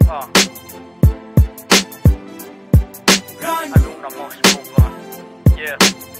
Uh. I do not most move on. Yeah.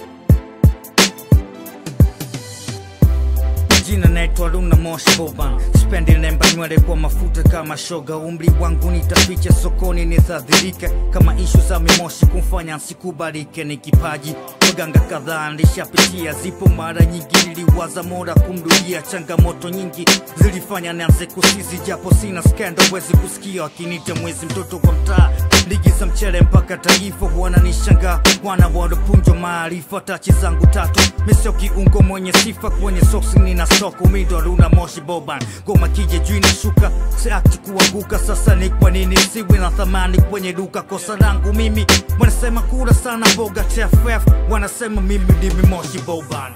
Jina naitwa Luna Moshi Boban, spendi lemba nywele kwa mafuta kama shoga. Umri wangu nitaficha sokoni, nithadhirike kama ishu za mimoshi kumfanya nsikubalike. Ni kipaji waganga kadhaa nilishapitia, zipo mara nyingi niliwaza mola kumrudia. Changamoto nyingi zilifanya nianze kusizi, japo sina skendo, wezi kusikia wakinita mwezi mtoto kwa mtaa ligi za mchele mpaka taifa wananishangaa, wana wanapunjwa maarifa. Tachi zangu tatu misio kiungo mwenye sifa kwenye soksi, nina soko mido Luna Moshi Boban, ngoma kije juu inashuka, siachi kuanguka. Sasa ni kwa nini siwe na thamani kwenye duka? Kosa langu mimi, wanasema kula sana boga TFF, wanasema mimi ndimi Moshi Boban.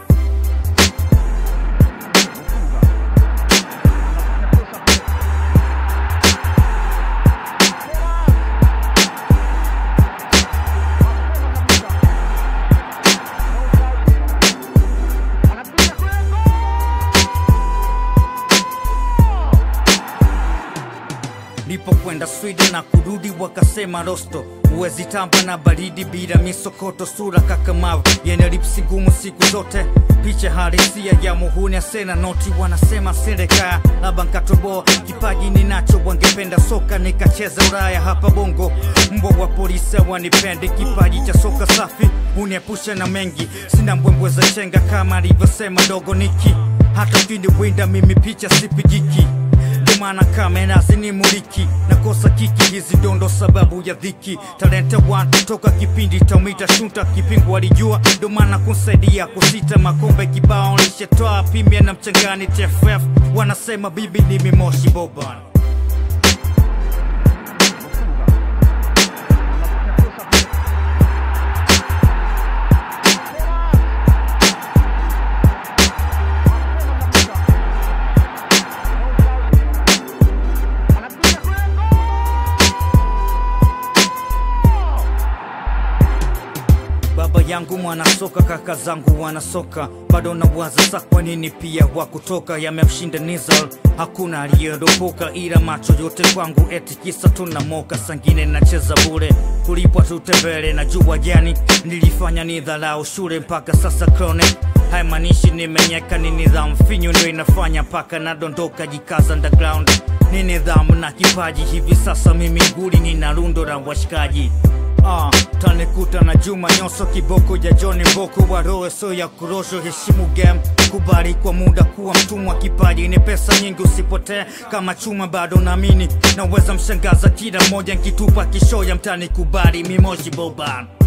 Nilipokwenda Sweden na kurudi wakasema rosto huwezi tamba na baridi bila misokoto, sura kakamavu yenye lipsi ngumu siku zote, picha halisia ya muhuni asena noti, wanasema serikaya labda nkatoboa kipaji ninacho, wangependa soka nikacheza Ulaya hapa Bongo, mbwa wa polisi wanipendi, kipaji cha soka safi uniepusha na mengi, sina mbwembwe za chenga kama alivyosema dogo Niki, hata ukiniwinda mimi picha sipigiki ndio maana kamera zinimuliki nakosa kiki hizi dondo sababu ya dhiki talente one toka kipindi taumita shunta kipingu walijua ndio maana kunsaidia kusita makombe kibao nishetoa pimia na mchangani TFF wanasema bibi ni mimoshi boban Baba yangu mwanasoka, kaka zangu wanasoka, bado nawaza sa kwa nini pia wakutoka yamemshinda Nizal, hakuna aliyeropoka, ila macho yote kwangu eti kisa tunamoka, sangine nacheza bure, kulipwa tutembele na jua jani, nilifanya ni dharau shule mpaka sasa chronic haimaanishi nimenyeka, ni nidhamu finyu ndio inafanya mpaka nadondoka, jikaza underground ni nidhamu na kipaji. Hivi sasa mimi nguli nina rundo la washikaji Ah, tanikuta na Juma Nyoso kiboko ya John Mboko wa roho so ya kurosho, heshimu game, kubali kwa muda kuwa mtumwa. Kipaji ni pesa nyingi, usipotee kama chuma, bado naamini naweza mshangaza kila mmoja, nkitupa kishoya mtani, kubali mimoshi boban